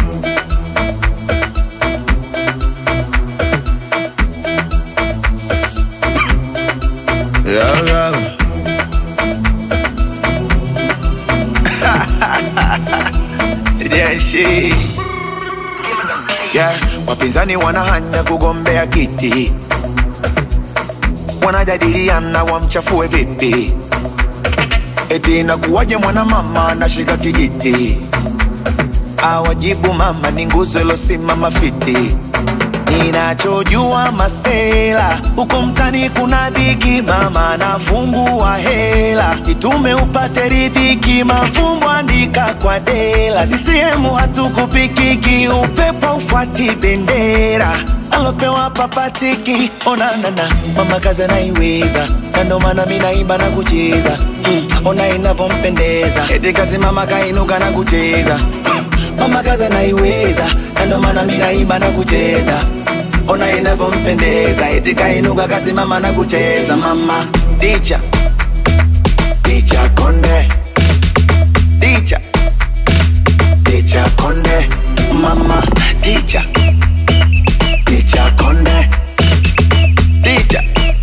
Yeah, yeah. yeah, she. Yeah, wapinzani wanahanya kugombea kiti, wanajadiliana wamchafue vipi, eti inakuwaje mwanamama anashika kijiti, awajibu mama ni nguzo ilosimama fiti. Ninachojua masela huko mtani kuna dhiki, mama anafungua hela, itume upate ridhiki, mafumbo andika kwa dela. CCM hatukupikiki, upepo ufuati bendera alopewa papatiki, onanana mama kazi anaiweza, na ndo maana mi naimba na kucheza mm, ona inavyompendeza, eti kazi mama kainuka na kucheza mama kazi anaiweza, na ndo maana mi naimba na kucheza ona inavyompendeza, eti kainuka kasimama na kucheza. Mama ticha ticha konde ticha ticha konde mama ticha ticha konde ticha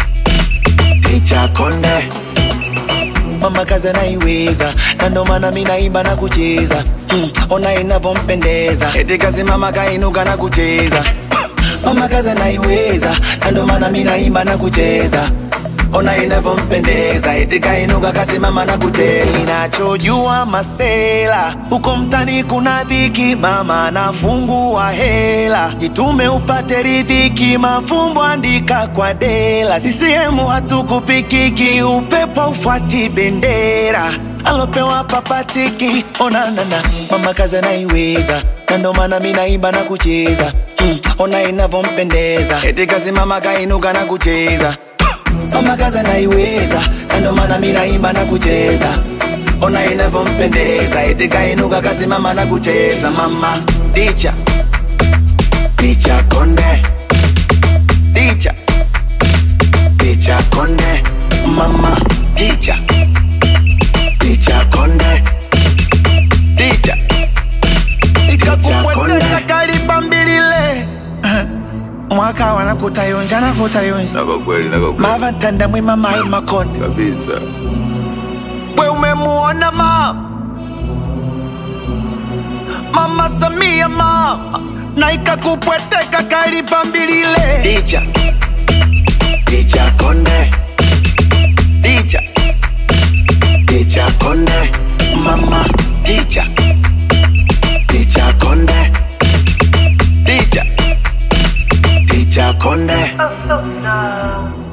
ticha konde mama kazi anaiweza, na ndo maana mi naimba na kucheza mm, ona inavyompendeza, eti kazi mama kainuka na kucheza mama kazi anaiweza, na ndo maana mi naimba na kucheza ona inavyompendeza, eti kainuka kasimama na kucheza. Ninachojua masela huko mtani kuna dhiki, mama anafungua hela, jitume upate ridhiki, mafumbo andika kwa dela. CCM hatukupikiki, upepo ufuati bendera alopewa papatiki, onanana mama kazi anaiweza, na ndo maana mi naimba na kucheza mm, ona inavyompendeza, eti kasimama kainuka na kucheza mama kazi anaiweza, na ndo maana mi naimba na kucheza ona inavyompendeza, eti kainuka kasimama na kucheza. Mama ticha ticha konde ticha ticha konde mama ticha ticha konde ticha ikakupwetesa kaliba mbilile mwaka wanakutayonja nakutayonja Nako kweli, nako kweli mavatanda mwima mai makonde kabisa. we umemuona mama mama Samia mama na ikakupweteka kalipa mbilile ticha ticha konde ticha ticha konde mama ticha ticha konde ticha ticha konde Oh, so, so.